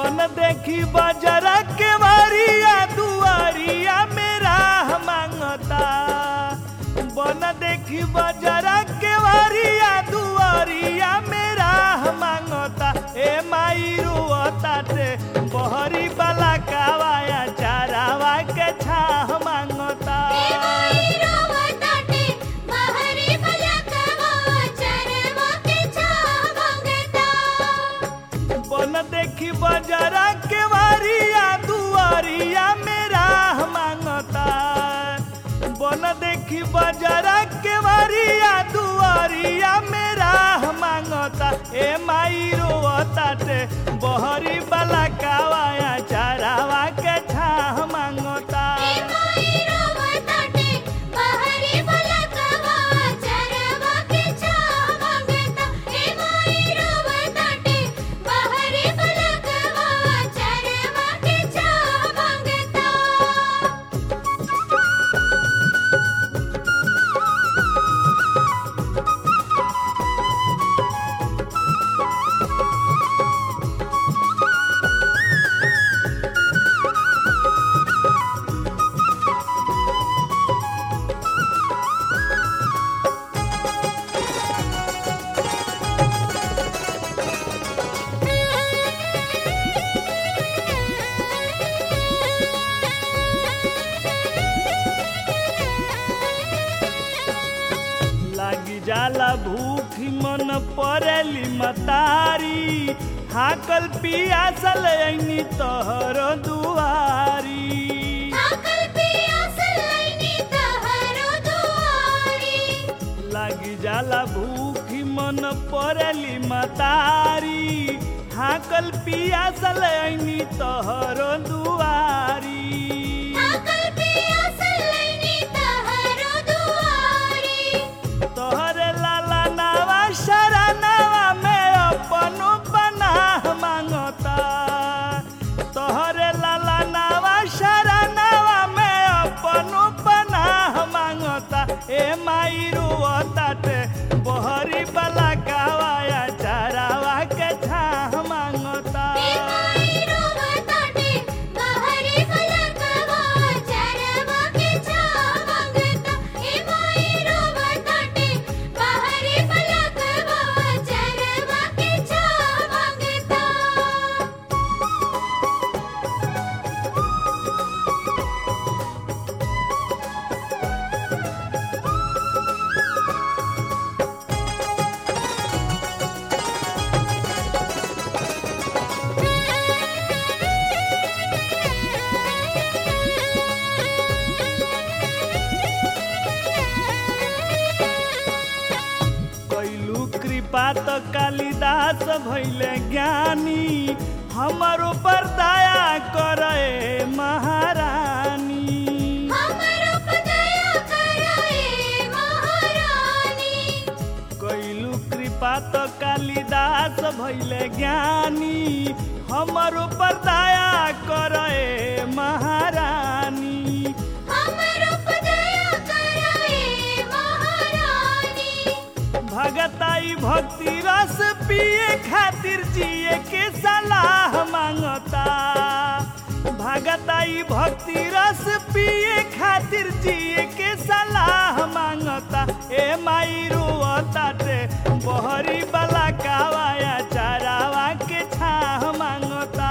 बन देखी बजरा के वारिया दुआरिया मेरा मांगता बन देखी बजरा के वारिया दुआरिया मेरा मांगता ए माई रुअता ते बहरी वाला कावाया चारावा के छा मांगता बन देखी बजरा के वारिया दुआरिया मेरा मांगता बन देखी बजरा के वारिया दुआरिया मेरा मांगता ए माई रोता ते बहरी वाला कावाया चारावा के छा मांगता लागी जाला भूख मन परेली मतारी हाकल पियासल ऐनी तोहर दुआरी लागी जाला भूख मन परेली मतारी हाकल पियासल ऐनी तोहर दुआरी तोहरे लाला नावा शरणवा में अपनो पनाह मांगता तोहरे लाला नावा शरणवा में अपनो पनाह मांगता ए माई रुअता ते बहरी बला कावाया चारावा के छाह मांगता कैलू कृपा तो कालिदास भैले ज्ञानी हमारो पर दया करे महारानी कैलू कृपा तो कालिदास भैले ज्ञानी हमारो पर दया करे महारानी भगताई भक्ति रस पिए खातिर जिए के सलाह मांगता भगताई भक्ति रस पिए खातिर जिए के सलाह मांगता ए माई रुअता ते बहरी बला कावाया चारावा के छाह मांगता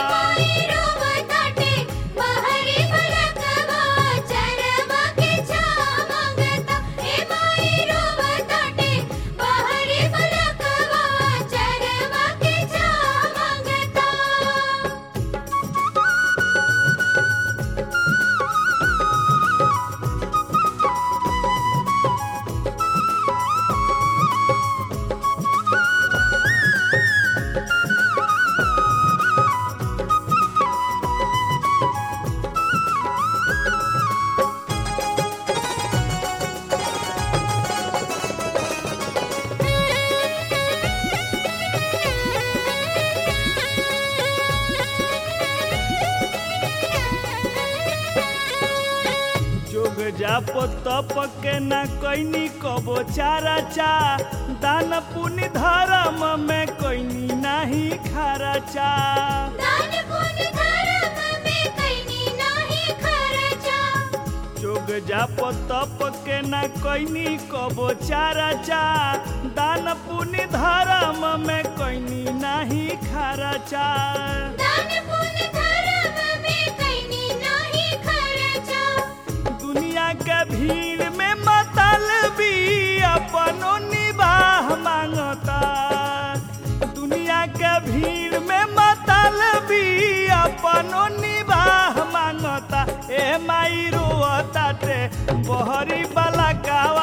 जोग जाप तप के न कैनी कबो चारा चा दान पुण्य धर्म में कैनी नहीं खारा चा दान जाप तप के न कैनी कबो चारा चा दान पुण्य धर्म में कैनी नहीं खारा चा दान पुण्य धर्म में कैनी नाही खर्चा दुनिया के भीड़ में मतलबी अपनो निबाह मांगता दुनिया के भीड़ में मतलबी अपनो निबाह मांगता ए माई रोताटे बहरी वाला गाँव